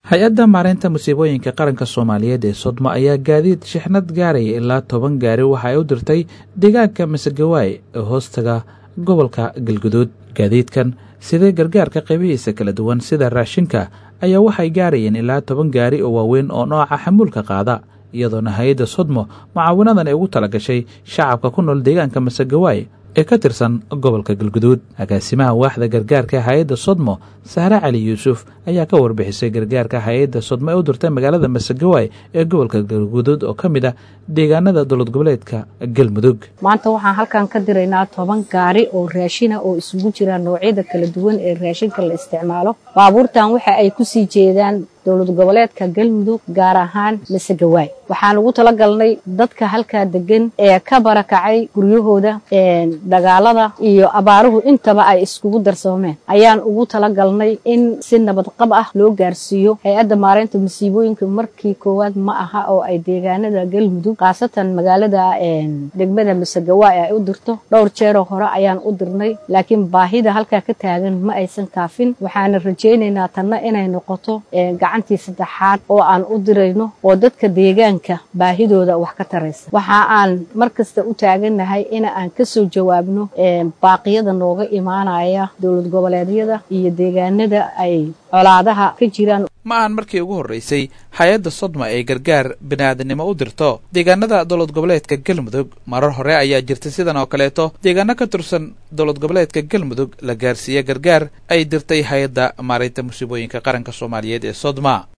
hay-adda maareynta musiibooyinka qaranka soomaaliyeed ee sodmo ayaa gaadiid shixnad gaaraya ilaa toban gaari waxa ay u dirtay deegaanka masegawaay ee hoostaga gobolka galguduud gaadiidkan sidee gargaarka qaybihiisa kala duwan sida raashinka ayaa waxay gaarayeen ilaa toban gaari oo waaweyn oo nooca xamuulka qaada iyadoona hay-adda sodmo mucaawinadan ay ugu tala gashay shacabka ku nool deegaanka masegawaay ee ka tirsan gobolka galguduud agaasimaha waaxda gargaarka hay-adda sodmo sahre cali yuusuf ayaa ka warbixisay gargaarka hay-adda sodmo ee u dirtay magaalada masegawaay ee gobolka galguduud oo ka mid ah deegaanada dowlad goboleedka galmudug maanta waxaan halkan ka diraynaa toban gaari oo raashina oo isugu jira noocyada kala duwan ee raashinka la isticmaalo baabuurtan waxa ay kusii jeedaan dowlad goboleedka galmudug gaar ahaan masegawaay waxaan ugu talagalnay dadka halkaa degan ee ka barakacay guryahooda dagaalada iyo abaaruhu intaba ay iskugu darsoomeen ayaan ugu talagalnay in si nabadqab ah loo gaarsiiyo hay-adda maareynta masiibooyinka markii koowaad ma aha oo ay deegaanada galmudug khaasatan magaalada degmada masegawaay ay u dirto dhowr jeeroo hore ayaan u dirnay laakiin baahida halkaa ka taagan ma aysan kaafin waxaana rajaynaynaa tanna inay noqoto gacantii saddexaad oo aan u dirayno oo dadka deegaanka baahidooda wax ka taraysa waxa aan mar kasta u taagannahay in aan kasoo jawaabno baaqiyada nooga imaanaya dowlad goboleedyada iyo deegaanada ay colaadaha ka jiraan ma ahan markii ugu horreysay hay-adda sodma ee gargaar biniaadanimo u dirto deegaanada dowlad goboleedka galmudug marar hore ayaa jirtay sidan oo kaleeto deegaano ka tirsan dowlad goboleedka galmudug la gaarsiiye gargaar ay dirtay hay-adda maareynta musiibooyinka qaranka soomaaliyeed ee sodma